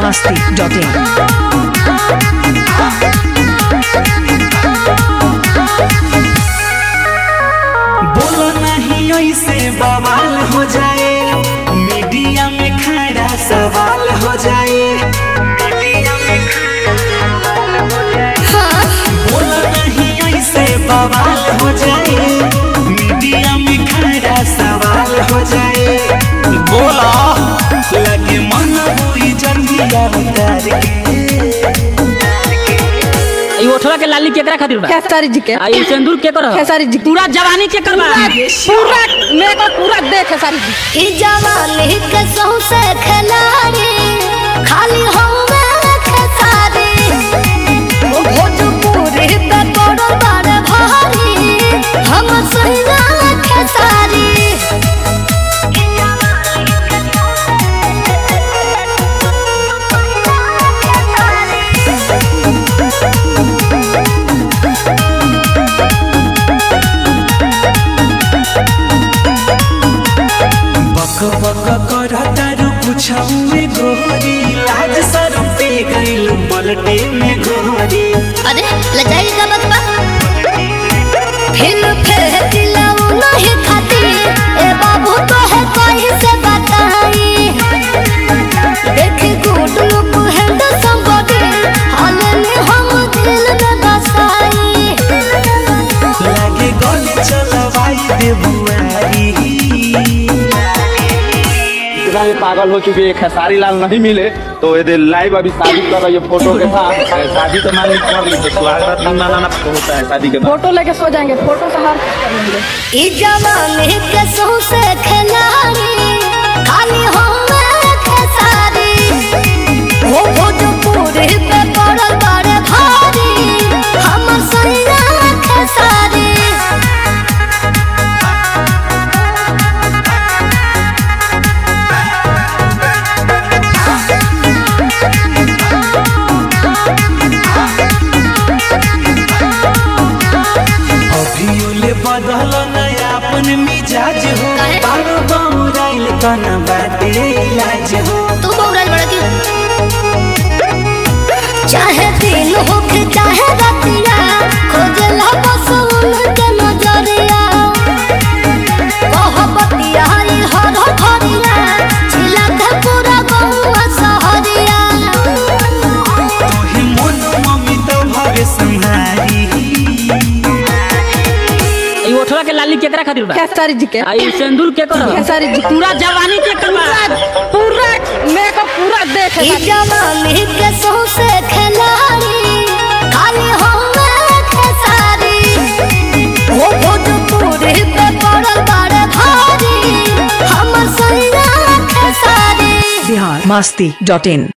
masti.in. बोलो नहीं ऐसे बवाल हो जाए मीडिया में खड़ा सवाल हो जाए बोलो नहीं ऐसे बवाल हो जाए मीडिया में खड़ा सवाल हो जाए बोला लगे मन हुई जंगिया उतार के ई ओठवा के लाली केकरा खातिर बा खेसारी जी के आ ई सिंदूर के कर खेसारी जी पूरा जवानी के करबा पूरा मेरे को पूरा दे खेसारी जी ई जवानी के सौसे खिलाड़ी खाली होवे खेसारी ओ भोजपुरी पे पड़ो बड़े भारी हम सैया खेसारी बक बक कर तारू पुछाऊ गोरी लाज सर पे गइल पलटे में गोरी अरे लजाई का बकबा फिर फिर दिलाऊ नहीं खाती ए बाबू तो है कोई से बताई देख गुड लुक हैंड समबडी हाल में हम दिल में बसाई लागे गले चलवाई दे बुआरी इतना ये पागल हो चुकी है खेसारी लाल नहीं मिले तो ये लाइव अभी शादी कर रही है फोटो के साथ शादी तो मान ली कर ली तो स्वागत नहीं मनाना होता है शादी के बाद फोटो लेके सो जाएंगे फोटो से हार कर लेंगे ई जवानी के सौसे खिलाड़ी खाली होवे खेसारी हो भोजपुरी पे पड़ल बड़े भारी हम सैया खेसारी अभियोले बदल नया अपन मिजाज हो काहे? बारो बहुराइल कना बाटे इलाज हो तू बौराल बड़ा क्यों चाहे दिन हो के चाहे रातिया खोजला बस उनके नजरिया कह बतिया ई हर घरिया छिला के पूरा गौवा सहरिया तोहे मन मम्मी तो भवे संहारी ई ओठवा के लाली केकरा खातिर बा खेसारी जी के आ ई सिंदूर के कर खेसारी जी पूरा जवानी के करबा पूरा मेरे को पूरा दे ई खेसारी जवानी के सौसे खिलाड़ी खाली होवे खेसारी हो भोजपुरी पे पड़ल बड़े भारी हम सैया खेसारी Bihar masti.in.